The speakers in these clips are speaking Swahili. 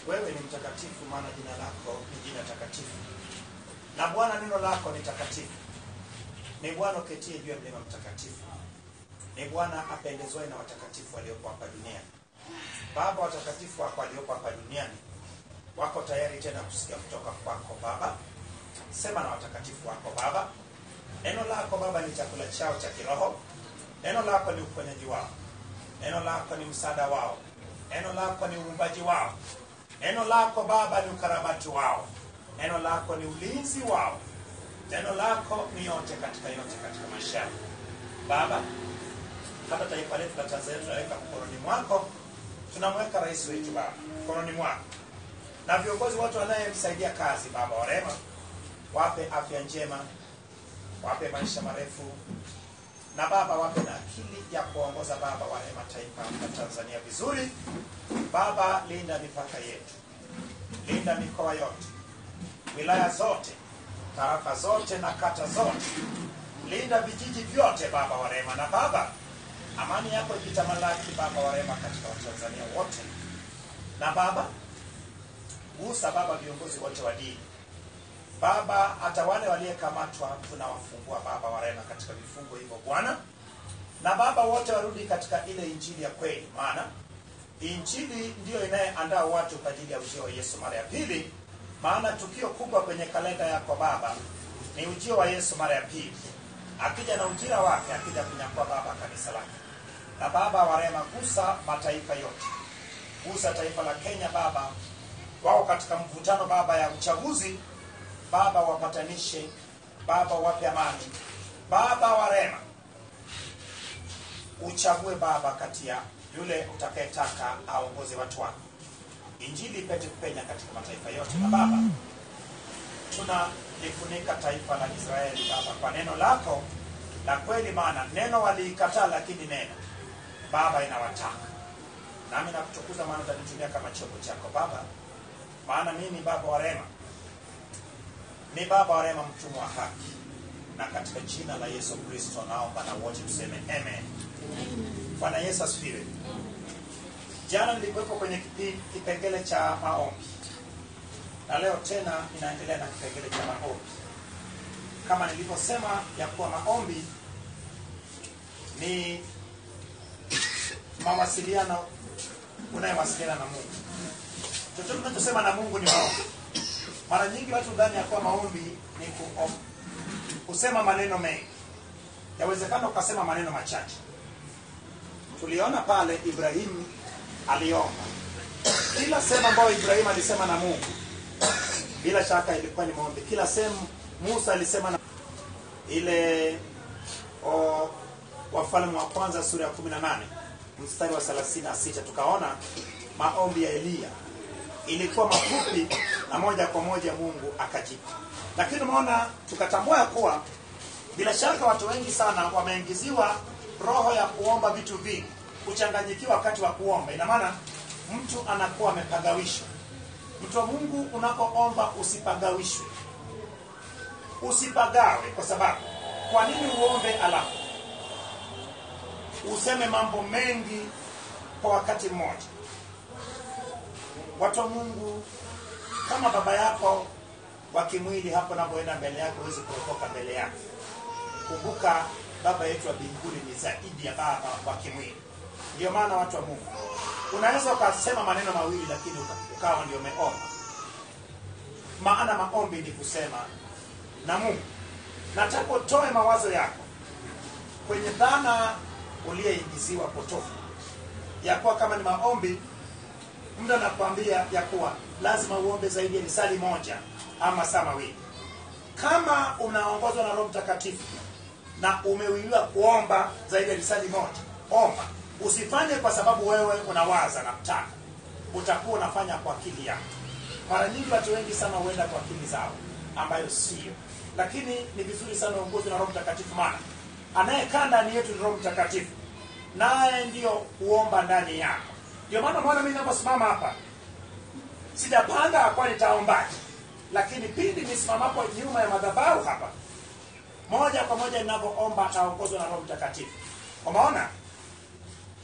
wewe ni mtakatifu, maana jina lako ni jina takatifu, na Bwana neno lako ni takatifu. Ni Bwana uketie juu ya mlima mtakatifu, ni Bwana apendezwaye na watakatifu waliopo hapa duniani. Baba, watakatifu wako waliopo hapa duniani wako tayari tena kusikia kutoka kwako Baba. Sema na watakatifu wako Baba. Neno lako Baba ni chakula chao cha kiroho. Neno lako ni uponyaji wao. Neno lako ni msaada wao. Neno lako ni uumbaji wao. Neno lako Baba ni ukarabati wao. Neno lako ni ulinzi wao. Neno lako ni yote katika yote katika maisha yao. Baba, hata taifa letu la Tanzania tunaweka mkononi mwako. Tunamweka rais wetu Baba mkononi mwako na viongozi wote wanayemsaidia kazi. Baba wa rehema, wape afya njema, wape maisha marefu, na Baba wape na akili ya kuongoza Baba wa rehema taifa la Tanzania vizuri. Baba, linda mipaka yetu, linda mikoa yote, wilaya zote, tarafa zote na kata zote, linda vijiji vyote Baba wa rehema, na Baba amani yako ikitamalaki Baba wa rehema katika Watanzania wote, na Baba gusa Baba viongozi wote wa dini Baba, hata wale waliyekamatwa tunawafungua Baba wa rehema katika vifungo hivyo Bwana, na Baba wote warudi katika ile injili ya kweli, maana injili ndiyo inayeandaa watu kwa ajili ya ujio wa Yesu mara ya pili. Maana tukio kubwa kwenye kalenda yako Baba ni ujio wa Yesu mara ya pili, akija na ujira wake, akija kunyakua Baba kanisa lake. Na Baba wa rehema, gusa mataifa yote, gusa taifa la Kenya Baba, wao katika mvutano Baba ya uchaguzi Baba, wapatanishe Baba, wape amani Baba wa rehema, uchague Baba kati ya yule utakayetaka aongoze watu wako, injili ipate kupenya katika mataifa yote. Na Baba, tunalifunika taifa la Israeli Baba kwa neno lako la kweli, maana neno waliikataa, lakini neno Baba inawataka. Nami nakutukuza, maana utanitumia kama chombo chako Baba, maana mimi Baba wa rehema ni Baba wa rehema, mtumwa wa haki, na katika jina la Yesu Kristo naomba na wote tuseme amen. Bwana Yesu asifiwe. Jana nilikuwepo kwenye kipi- kipengele cha maombi na leo tena ninaendelea na kipengele cha maombi, kama nilivyosema ya kuwa maombi ni mawasiliano unayewasiliana na Mungu. Chochote tunachosema na Mungu ni maombi. Mara nyingi watu ndani ya kuwa maombi ni ku- kusema maneno mengi, yawezekana ukasema maneno machache. Tuliona pale Ibrahimu aliomba, kila sehemu ambayo Ibrahimu alisema na Mungu bila shaka ilikuwa ni maombi. Kila sehemu Musa alisema na ile o, Wafalme wa kwanza sura ya 18 mstari wa 36 tukaona maombi ya Eliya ilikuwa mafupi na moja kwa moja Mungu akajibu. Lakini umeona, tukatambua ya kuwa bila shaka watu wengi sana wameingiziwa roho ya kuomba vitu vingi, kuchanganyikiwa wakati wa kuomba. Ina maana mtu anakuwa amepagawishwa. Mtu wa Mungu, unapoomba usipagawishwe, usipagawe. Kwa sababu kwa nini uombe alafu useme mambo mengi kwa wakati mmoja? Watu wa Mungu, kama baba yako wa kimwili hapo napoenda mbele yako, huwezi kuokoka mbele yake. Kumbuka baba yetu wa mbinguni ni zaidi ya baba wa kimwili. Ndio maana watu wa Mungu, unaweza ukasema maneno mawili, lakini uka- ukawa ndio umeomba. Maana maombi ni kusema na Mungu. Nataka utoe mawazo yako kwenye dhana uliyeingiziwa potofu ya kuwa kama ni maombi mtu anakuambia ya kuwa lazima uombe zaidi ya lisali moja ama saa mawili. Kama unaongozwa na Roho Mtakatifu na umeuiwa kuomba zaidi ya lisali moja, omba. Usifanye kwa sababu wewe unawaza na kutaka, utakuwa unafanya kwa akili yako. Mara nyingi watu wengi sana huenda kwa akili zao, ambayo sio. Lakini ni vizuri sana uongozwe na Roho Mtakatifu, maana anayekaa ndani yetu ni Roho Mtakatifu, naye ndiyo huomba ndani yako. Ndio maana mwana mimi ninaposimama hapa sijapanga kwa nitaombaje, lakini pindi nisimamapo nyuma ya madhabahu hapa, moja kwa moja ninapoomba naongozwa na Roho Mtakatifu. Umeona?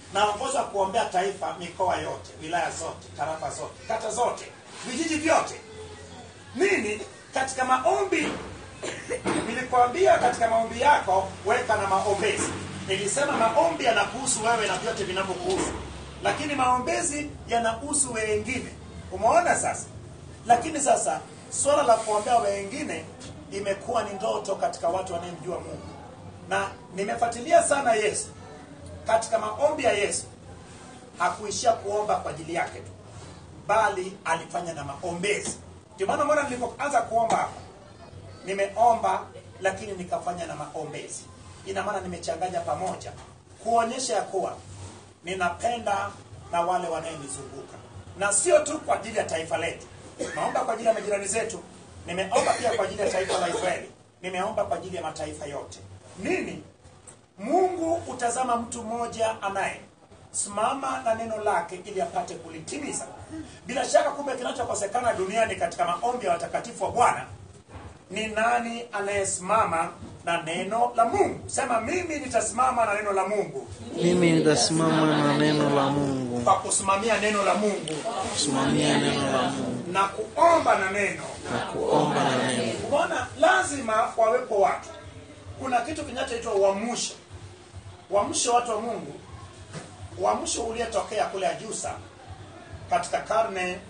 naongozwa kuombea taifa mikoa yote wilaya zote tarafa zote kata zote vijiji vyote nini katika maombi nilikwambia katika maombi yako weka na maombezi nilisema maombi yanakuhusu wewe na vyote vinavyokuhusu lakini maombezi yanahusu wengine umeona sasa lakini sasa swala la kuombea wengine imekuwa ni ndoto katika watu wanayemjua mungu na nimefuatilia sana yesu katika maombi ya yesu hakuishia kuomba kwa ajili yake tu bali alifanya na maombezi ndio maana mwana nilipoanza kuomba hapa nimeomba lakini nikafanya na maombezi ina maana nimechanganya pamoja kuonyesha ya kuwa ninapenda na wale wanayenizunguka na sio tu kwa ajili ya taifa letu naomba kwa ajili ya majirani zetu nimeomba pia kwa ajili ya taifa la israeli nimeomba kwa ajili ya mataifa yote nini mungu hutazama mtu mmoja anaye simama na neno lake ili apate kulitimiza bila shaka kumbe kinachokosekana duniani katika maombi ya watakatifu wa bwana ni nani anayesimama na neno la mungu sema mimi nitasimama na neno la mungu mimi nitasimama na neno la mungu kwa kusimamia neno la mungu kusimamia neno la mungu na kuomba na neno na kuomba na neno umeona lazima wawepo watu kuna kitu kinachoitwa uamsho uamsho watu wa mungu uamsho uliotokea kule ajusa katika karne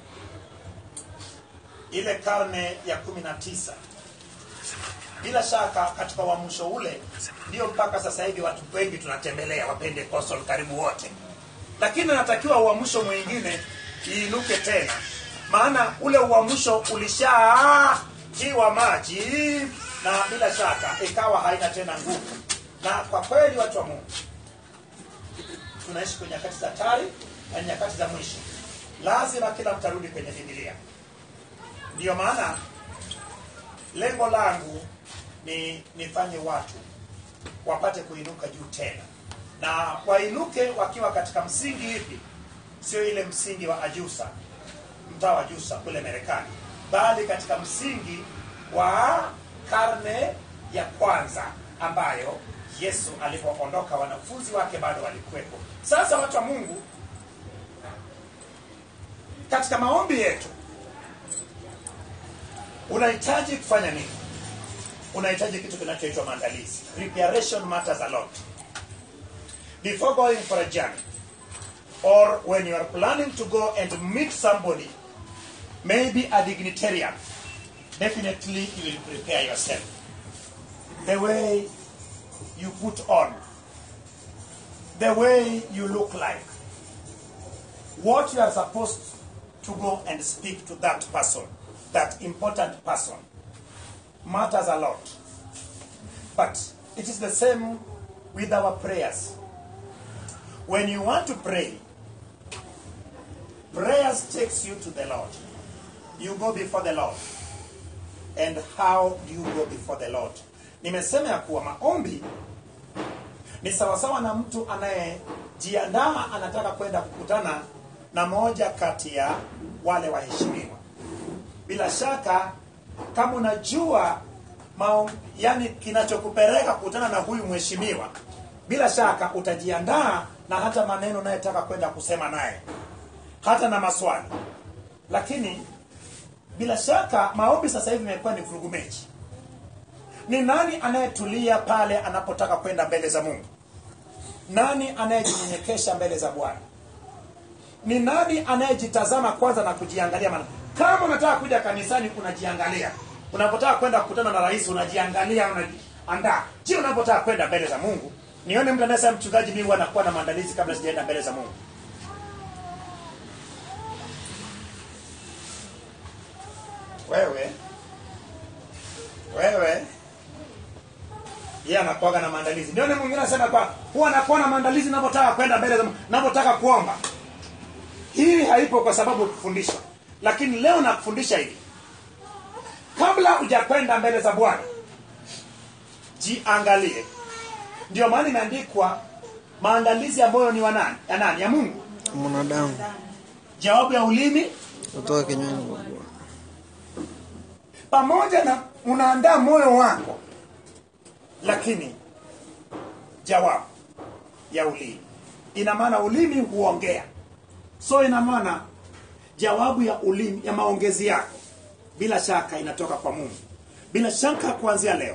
ile karne ya kumi na tisa bila shaka katika uamsho ule ndio mpaka sasa hivi watu wengi tunatembelea wapendekostal karibu wote lakini natakiwa uamsho mwingine iinuke tena maana ule uamsho ulishatiwa maji na bila shaka ikawa haina tena nguvu na kwa kweli watu wa mungu tunaishi kwenye nyakati za hatari na nyakati za mwisho lazima kila mtu arudi kwenye bibilia ndiyo maana lengo langu ni nifanye watu wapate kuinuka juu tena na wainuke wakiwa katika msingi hivi sio ile msingi wa ajusa mtaa wa ajusa kule marekani bali katika msingi wa karne ya kwanza ambayo yesu alipoondoka wanafunzi wake bado walikuwepo sasa watu wa mungu katika maombi yetu unahitaji kufanya nini unahitaji kitu kinachoitwa maandalizi preparation matters a lot before going for a journey or when you are planning to go and meet somebody maybe a dignitarian definitely you will prepare yourself the way you put on the way you look like what you are supposed to go and speak to that person that important person matters a lot but it is the same with our prayers when you want to pray prayers takes you to the lord you go before the lord and how do you go before the lord nimesema ya kuwa maombi ni sawasawa na mtu anayejiandaa anataka kwenda kukutana na moja kati ya wale waheshimiwa bila shaka kama unajua mao, yani kinachokupeleka kukutana na huyu mheshimiwa bila shaka utajiandaa na hata maneno unayetaka kwenda kusema naye hata na maswali lakini bila shaka maombi sasa hivi imekuwa ni vurugu mechi ni nani anayetulia pale anapotaka kwenda mbele za mungu nani anayejinyenyekesha mbele za bwana ni nani anayejitazama kwanza na kujiangalia maana kama unataka kuja kanisani unajiangalia unapotaka kwenda kukutana na rais unajiangalia unajiandaa je unapotaka kwenda mbele za mungu nione mtu anayesema mchungaji mimi huwa nakuwa na maandalizi kabla sijaenda mbele za mungu wewe wewe yeye anakuaga na maandalizi nione mwingine anasema kwa huwa anakuwa na maandalizi ninapotaka kwenda mbele za Mungu, ninapotaka kuomba hii haipo kwa sababu kufundishwa lakini leo nakufundisha hivi kabla hujakwenda mbele za bwana jiangalie ndio maana imeandikwa maandalizi ya moyo ni wa nani ya nani ya mungu mwanadamu jawabu ya ulimi kutoka kinywani mwa Bwana. pamoja na unaandaa moyo wako lakini jawabu ya ulimi ina maana ulimi huongea so ina maana jawabu ya ulimi ya maongezi yako bila shaka inatoka kwa mungu bila shaka kuanzia leo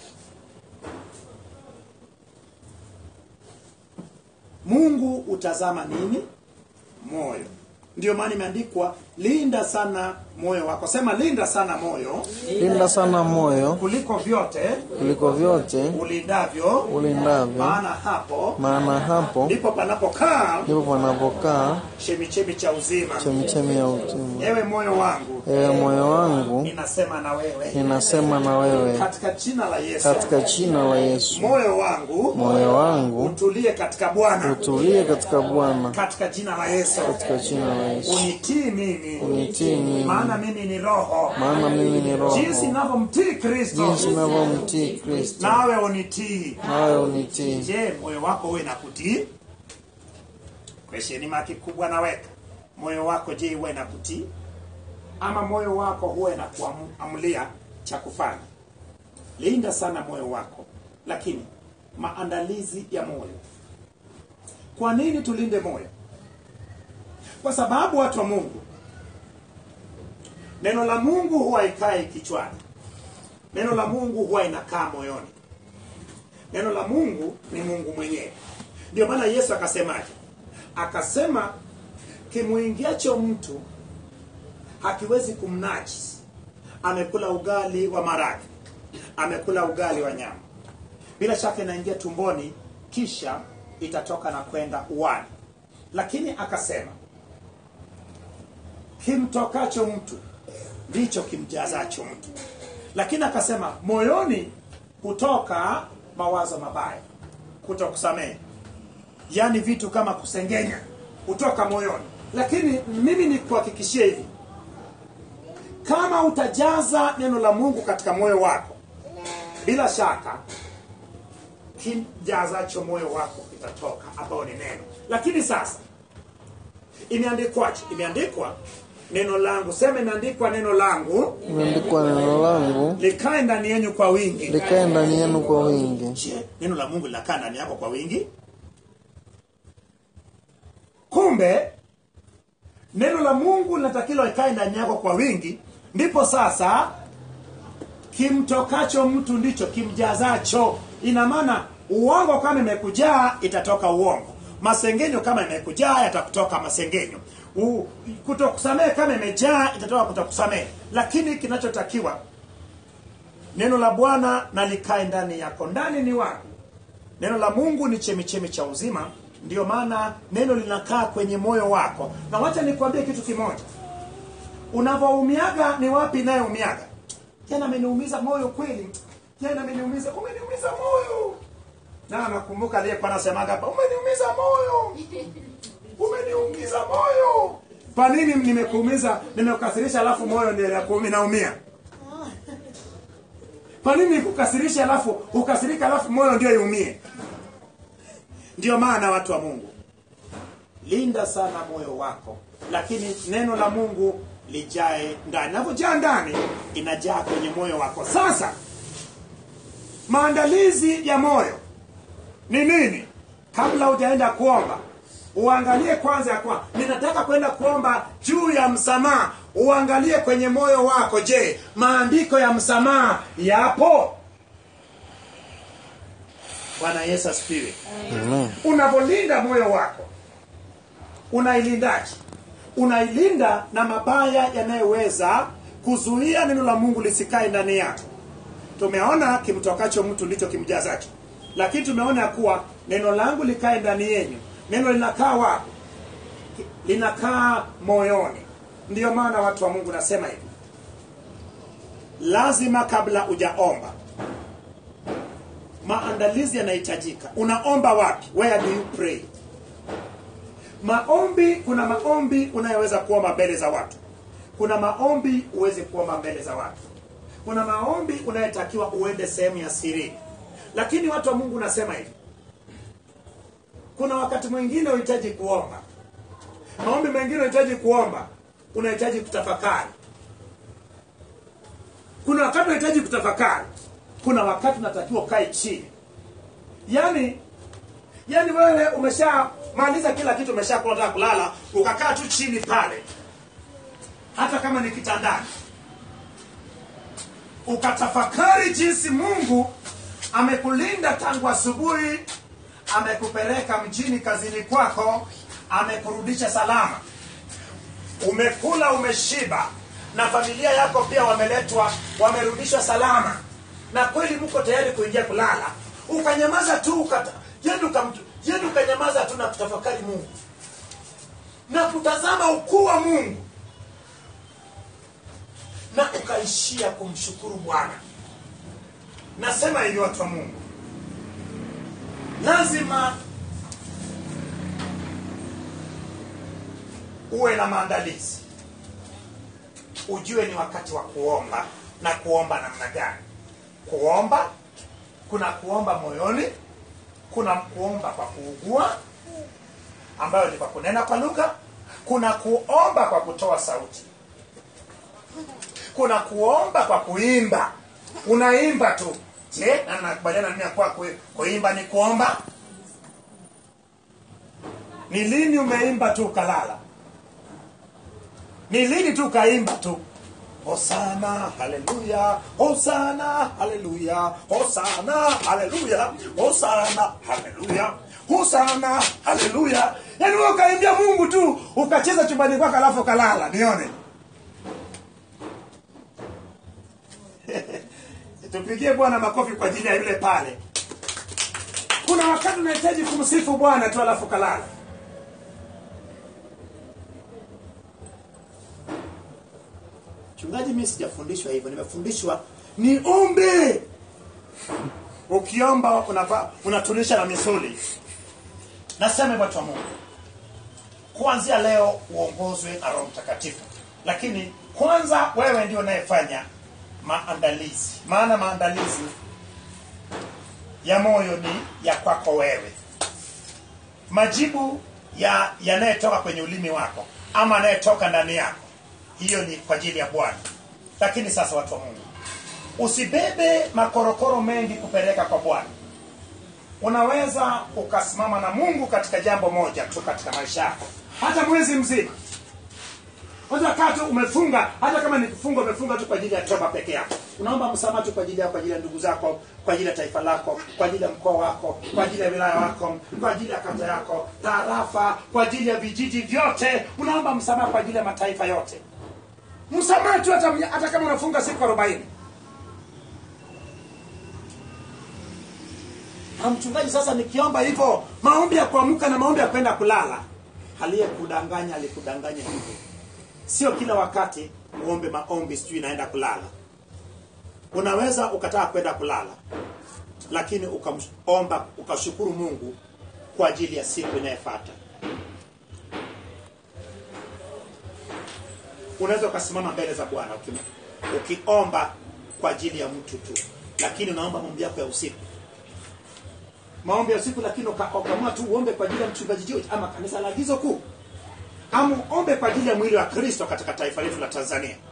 mungu utazama nini moyo ndio maana imeandikwa linda sana moyo wako sema linda sana moyo linda sana moyo kuliko vyote kuliko vyote ulindavyo ulindavyo maana hapo maana hapo ndipo panapokaa ndipo panapokaa chemichemi cha uzima chemichemi ya utima ewe moyo wangu ewe moyo wangu ninasema na wewe ninasema na wewe katika jina la yesu katika jina la yesu moyo wangu moyo wangu utulie katika bwana utulie katika bwana katika jina la yesu katika jina la yesu unitii mimi unitii mimi maana mimi ni roho maana mimi ni roho jinsi navyomtii kristo jinsi navyomtii kristo nawe unitii nawe unitii je moyo wako uwe na kutii kwesheni maki kubwa naweka moyo wako je uwe na kutii ama moyo wako huwe na kuamulia cha kufanya linda sana moyo wako lakini maandalizi ya moyo kwa nini tulinde moyo kwa sababu watu wa mungu neno la mungu huwa ikai kichwani neno la mungu huwa inakaa moyoni neno la mungu ni mungu mwenyewe ndio maana yesu akasemaje akasema kimwingiacho mtu hakiwezi kumnajisi amekula ugali wa maragi amekula ugali wa nyama bila shaka inaingia tumboni kisha itatoka na kwenda uwani lakini akasema kimtokacho mtu ndicho kimjazacho mtu lakini akasema moyoni kutoka mawazo mabaya kutokusamehe yaani vitu kama kusengenya kutoka moyoni lakini mimi nikuhakikishie hivi kama utajaza neno la mungu katika moyo wako bila shaka kijazacho moyo wako kitatoka ambao ni neno lakini sasa imeandikwaje imeandikwa neno langu sema imeandikwa neno langu imeandikwa neno langu likae ndani yenyu kwa wingi likae ndani yenu kwa wingi je neno la mungu linakaa ndani yako kwa wingi kumbe neno la mungu linatakiwa ikae ndani yako kwa wingi ndipo sasa kimtokacho mtu ndicho kimjazacho ina maana uongo kama imekujaa itatoka uongo masengenyo kama imekujaa yatakutoka masengenyo U- kutokusamehe kama imejaa itatoka kutokusamehe lakini kinachotakiwa neno la bwana na likae ndani yako ndani ni wapi neno la mungu ni chemichemi cha uzima ndio maana neno linakaa kwenye moyo wako na wacha nikwambie kitu kimoja unavyoumiaga ni wapi inayoumiaga jana ameniumiza moyo kweli jana ameniumiza umeniumiza moyo na nakumbuka aliyekuwa anasemaga hapa umeniumiza moyo umeniumiza moyo kwa nini nimekuumiza nimekukasirisha alafu moyo ndio inakuumi- naumia kwa nini nikukasirisha alafu ukasirika alafu moyo ndio iumie ndio maana watu wa mungu linda sana moyo wako lakini neno la mungu lijae ndani navyojaa ndani inajaa kwenye moyo wako sasa maandalizi ya moyo ni nini kabla hujaenda kuomba uangalie kwanza ya kwa ninataka kwenda kuomba juu ya msamaha uangalie kwenye moyo wako je maandiko ya msamaha yapo bwana yesu asifiwe Amen. unavyolinda moyo wako unailindaje unailinda na mabaya yanayoweza kuzuia neno la mungu lisikae ndani yako tumeona kimtokacho mtu ndicho kimjazacho lakini tumeona ya kuwa neno langu likae ndani yenyu neno linakaa wapi linakaa moyoni ndiyo maana watu wa mungu nasema hivi lazima kabla hujaomba maandalizi yanahitajika unaomba wapi where do you pray maombi kuna maombi unayoweza kuomba mbele za watu kuna maombi uweze kuomba mbele za watu kuna maombi unayotakiwa uende sehemu ya sirini lakini watu wa mungu unasema hivi kuna wakati mwingine unahitaji kuomba maombi mengine unahitaji kuomba unahitaji kutafakari kuna wakati unahitaji kutafakari kuna wakati unatakiwa ukae chini yaani yaani wewe umeshamaliza kila kitu umeshakula unataka kulala ukakaa tu chini pale hata kama ni kitandani ukatafakari jinsi mungu amekulinda tangu asubuhi amekupeleka mjini kazini kwako amekurudisha salama umekula umeshiba na familia yako pia wameletwa wamerudishwa salama na kweli mko tayari kuingia kulala ukanyamaza tu ukata, yani ukamtu- yani ukanyamaza tu na kutafakari mungu na kutazama ukuu wa mungu na ukaishia kumshukuru bwana nasema hivi watu wa mungu lazima uwe na maandalizi ujue ni wakati wa kuomba na kuomba namna gani kuomba kuna kuomba moyoni kuna kuomba kwa kuugua ambayo ni kwa kunena kwa lugha kuna kuomba kwa kutoa sauti kuna kuomba kwa kuimba unaimba tu je na nakubaliana nini ya kuwa ku- kuimba ni kuomba ni lini umeimba tu ukalala ni lini tu ukaimba tu hosana haleluya hosana haleluya hosana haleluya hosana haleluya hosana haleluya yaani wewe ukaimbia mungu tu ukacheza chumbani kwako alafu ukalala nione tupigie bwana makofi kwa ajili ya yule pale kuna wakati unahitaji kumsifu bwana tu alafu kalala mchungaji mi sijafundishwa hivyo nimefundishwa niombe ukiomba unava- unatunisha na misuli nasema hivyo watu wa mungu kuanzia leo uongozwe na roho mtakatifu lakini kwanza wewe ndio unayefanya maandalizi maana maandalizi ya moyo ni ya kwako wewe majibu ya yanayotoka kwenye ulimi wako ama anayetoka ndani yako hiyo ni kwa ajili ya bwana lakini sasa watu wa mungu usibebe makorokoro mengi kupeleka kwa bwana unaweza ukasimama na mungu katika jambo moja tu katika maisha yako hata mwezi mzima kwanza kaa tu umefunga hata kama ni kufunga umefunga tu kwa ajili ya toba peke yako unaomba msamaha tu kwa ajili yako kwa ajili ya ndugu zako kwa ajili ya taifa lako kwa ajili ya mkoa wako kwa ajili ya wilaya wako kwa ajili ya kata yako tarafa kwa ajili ya vijiji vyote unaomba msamaha kwa ajili ya mataifa yote msamaha tu hata, hata kama unafunga siku arobaini na mchungaji sasa nikiomba hivyo maombi ya kuamka na maombi ya kwenda kulala aliyekudanganya alikudanganya hivyo sio kila wakati uombe maombi sijui naenda kulala unaweza ukataka kwenda kulala lakini ukaomba ukashukuru mungu kwa ajili ya siku inayofuata unaweza ukasimama mbele za bwana uki- ukiomba kwa ajili ya mtu tu lakini unaomba maombi yako ya usiku maombi ya usiku lakini uka- ukaamua tu uombe kwa ajili ya mchungaji George ama kanisa la agizo kuu ama uombe kwa ajili ya mwili wa kristo katika taifa letu la tanzania